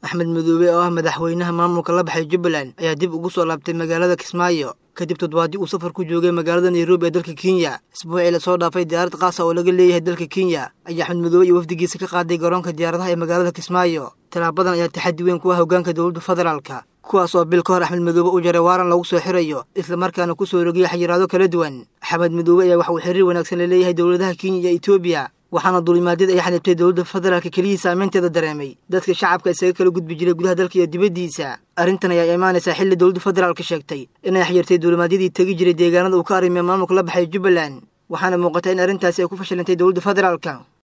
axmed madoobe oo ah madaxweynaha maamulka la baxay jubbaland ayaa dib ugu soo laabtay magaalada kismaayo kadib toddobaadii uu safar ku joogay magaalada nairobi ee dalka kenya isbuucii lasoo dhaafay diyaarad qaasa oo laga leeyahay dalka kenya ayaa axmed madoobe iyo wafdigiisa ka qaaday garoonka diyaaradaha ee magaalada kismaayo tallaabadan ayaa taxaddi weyn ku ah hoggaanka dowladda federaalka kuwaas oo bil ka hor axmed madoobe u jaray waaran lagu soo xirayo islamarkaana ku soo rogiyay xayiraado kala duwan axmed madoobe ayaa wax uu xiriir wanaagsan la leeyahay dowladaha kenya iyo etoobiya waxaana duulimaadyada ay xanibtay dowladda federaalka keliyii saameynteeda dareemay dadka shacabka isaga kala gudbi jiray gudaha dalka iyo dibaddiisa arrintan ayaa imaanaysaa xilli dowladda federaalka sheegtay inay xyirtay duulimaadyadii tegi jiray deegaanada uu ka arrimay maamulka la baxay jubbaland waxaana muuqata in arrintaasi ay ku fashilantay dowladda federaalka